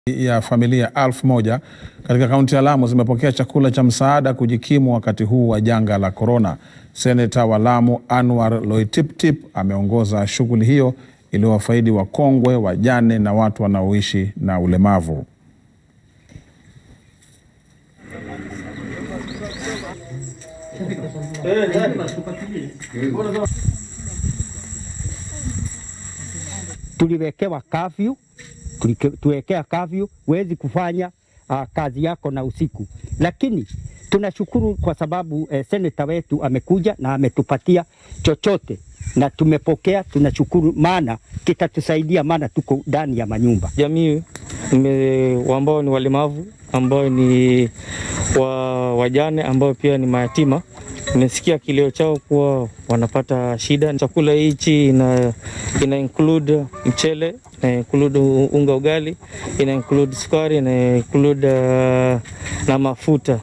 ya familia elfu moja katika kaunti ya Lamu zimepokea chakula cha msaada kujikimu wakati huu wa janga la korona. Seneta wa Lamu Anwar Loitiptip ameongoza shughuli hiyo iliyowafaidi wakongwe, wajane na watu wanaoishi na ulemavu. tuliwekewa kafyu, tuwekea kafyu, huwezi kufanya uh, kazi yako na usiku, lakini tunashukuru kwa sababu eh, seneta wetu amekuja na ametupatia chochote na tumepokea, tunashukuru, maana kitatusaidia, maana tuko ndani ya manyumba. Jamii nime- ambao ni walemavu ambao ni wa, wajane ambao pia ni mayatima, nimesikia kilio chao kuwa wanapata shida. Chakula hichi ina, ina include mchele, ina include unga ugali, ina include sukari, ina include uh, na mafuta